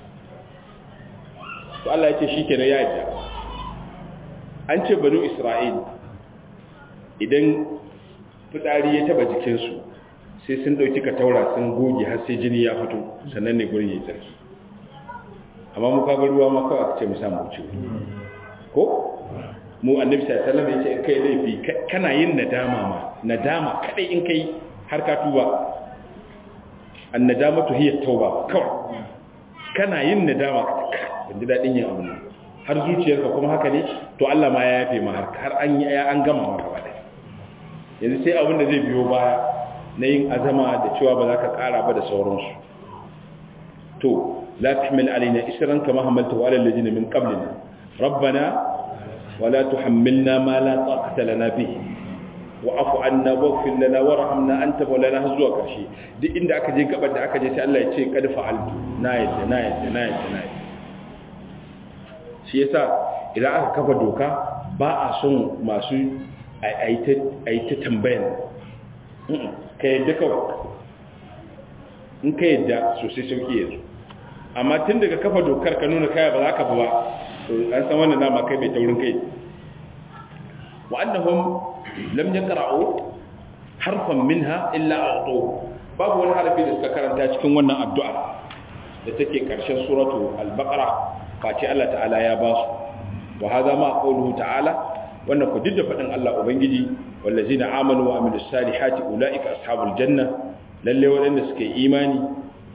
to Allah ya ce shikenan ya yadda an ce banu Isra'il idan fitsari ya taba jikin su sai sun dauki taura sun goge har sai jini ya fito sannan ne gurin yayi tsarki amma mu kaga ruwa ma kawai aka ce mu samu wuce ko mu annabi sallallahu alaihi wasallam yace in kai laifi kana yin nadama ma nadama kadai in kai har ka tuba annadamatu hiya tauba kawai kana yin nadama ban ji dadin yin abu har zuciyarka kuma haka ne to Allah ma ya yafe ma har an yi an gama ma gaba ɗaya yanzu sai abin da zai biyo baya na yin azama da cewa ba za ka ƙara ba da sauransu to la tahmil alaina isran kama hamalta wa alal ladina min qablina rabbana ولا تحملنا ما لا طاقة لنا به وعف عنا واغفر لنا وارحمنا انت مولانا har zuwa karshe duk inda aka je gabar da aka je sai Allah ya ce kad fa'altu na yadda na yadda na yadda na yadda shi yasa idan aka kafa doka ba a son masu ayi ta tambayan ka yadda kawai in ka yadda sosai sauki yanzu amma tun daga kafa dokar ka nuna kaya ba za ka ba to an san wannan dama kai mai taurin kai wa annahum lam yaqra'u harfan minha illa a'tu babu wani harafi da suka karanta cikin wannan addu'a da take karshen suratu al-baqara face Allah ta'ala ya ba su wa hadha ma qawluhu ta'ala wannan ku didda fadin Allah ubangiji wallazina amanu wa amilus salihati ulaika ashabul janna lalle wadanda suke imani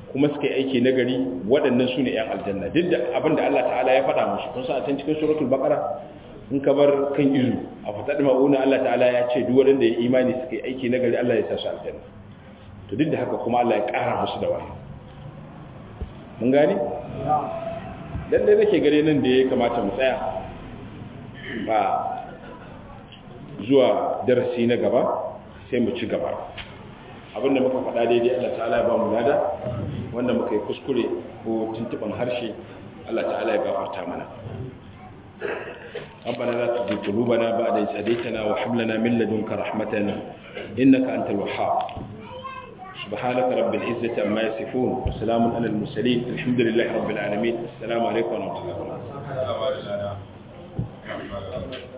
kuma suka yi aiki nagari waɗannan su ne 'yan aljanna duk da abin da Allah ta'ala ya faɗa musu kun san a can cikin suratul baqara in ka bar kan izu a faɗaɗi ma'una Allah ta'ala ya ce duk waɗanda ya imani suka yi aiki nagari Allah ya sa su aljanna to duk da haka kuma Allah ya ƙara musu da wani mun gane lallai nake gare nan da ya kamata mu tsaya ba zuwa darasi na gaba sai mu ci gaba abinda muka faɗa daidai Allah ta'ala ya ba mu lada wanda muka yi kuskure ko tuntuban harshe Allah ta'ala ya gafarta mana ربنا لا تزغ قلوبنا بعد إذ هديتنا وهب لنا من لدنك رحمة إنك أنت الوهاب سبحانك رب العزة عما يصفون وسلام على المرسلين الحمد لله رب العالمين السلام عليكم ورحمة الله وبركاته